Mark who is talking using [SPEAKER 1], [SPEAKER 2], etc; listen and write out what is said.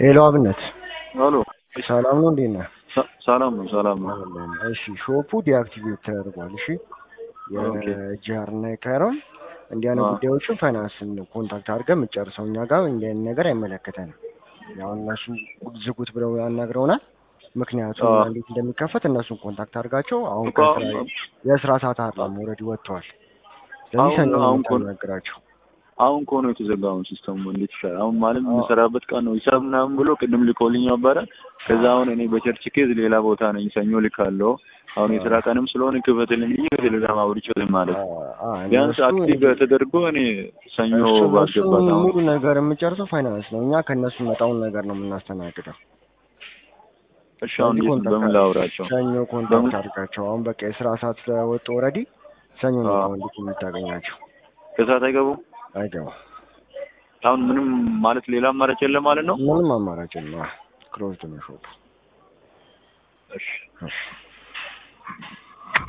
[SPEAKER 1] ሄሎ አብነት
[SPEAKER 2] አሎ
[SPEAKER 1] ሰላም ነው እንዴት ነህ?
[SPEAKER 2] ሰ- ሰላም ነው ሰላም ነው።
[SPEAKER 1] አለን። እሺ ሾፑ ዲአክቲቬት ተደርጓል። እሺ
[SPEAKER 2] ኦኬ።
[SPEAKER 1] የጃር እና የካይሮን እንዲህ አይነት
[SPEAKER 2] አዎ።
[SPEAKER 1] ጉዳዮችን ፋይናንስን ኮንታክት አድርገን የምትጨርሰው እኛ ጋር እንዲህ አይነት ነገር አይመለከተንም። ያው እነሱ ዝጉት ብለው ያናግረውናል። ምክንያቱም
[SPEAKER 2] አዎ።
[SPEAKER 1] እንዴት እንደሚከፈት እነሱን ኮንታክት አድርጋቸው። አሁን
[SPEAKER 2] እኮ
[SPEAKER 1] ከስራ
[SPEAKER 2] አሁን-
[SPEAKER 1] የስራ ሰዓት አይደለም ኦልሬዲ ወጥተዋል። ስለዚህ
[SPEAKER 2] አሁን-
[SPEAKER 1] ሰኞ ነው
[SPEAKER 2] አሁን ኮን-
[SPEAKER 1] የምታናግራቸው።
[SPEAKER 2] አሁን ከሆነ የተዘጋውን ሲስተሙ እንዴት ይሻላል? አሁን ማለት
[SPEAKER 1] አዎ።
[SPEAKER 2] የምሰራበት ቀን ነው ሂሳብ ምናምን ብሎ ቅድም ልኮልኝ ነበረ። ከዛ አሁን እኔ በቸርች ኬዝ ሌላ ቦታ ነኝ፣ ሰኞ ልካለሁ። አሁን የስራ ቀንም ስለሆነ ክፈትልኝ ብዬ ቴሌግራም አውርቼው ዝም ማለት ነው።
[SPEAKER 1] አዎ፣
[SPEAKER 2] ቢያንስ
[SPEAKER 1] እነሱ
[SPEAKER 2] አክቲቭ ተደርጎ እኔ ሰኞ
[SPEAKER 1] እሱ እነሱ
[SPEAKER 2] ባስገባት አሁን
[SPEAKER 1] ሙሉ ነገር የምጨርሰው ፋይናንስ ነው። እኛ ከእነሱ መጣውን ነገር ነው የምናስተናግደው።
[SPEAKER 2] እሺ፣ አሁን
[SPEAKER 1] ስለዚህ
[SPEAKER 2] እንዴት
[SPEAKER 1] ኮንታክት
[SPEAKER 2] በምን ላውራቸው?
[SPEAKER 1] ሰኞ ኮንታክት
[SPEAKER 2] በምን-
[SPEAKER 1] አድርጋቸው። አሁን በቃ የስራ ሰዓት ስለወጡ ኦልሬዲ ሰኞ ነው
[SPEAKER 2] አዎ።
[SPEAKER 1] እንዴት የምታገኛቸው።
[SPEAKER 2] ከሰዓት አይገቡም?
[SPEAKER 1] አይገባም።
[SPEAKER 2] አሁን ምንም ማለት ሌላ አማራጭ የለም ማለት ነው?
[SPEAKER 1] ምንም አማራጭ የለም። ክሎዝድ ነው ሾፑ።
[SPEAKER 2] እሺ
[SPEAKER 1] እሺ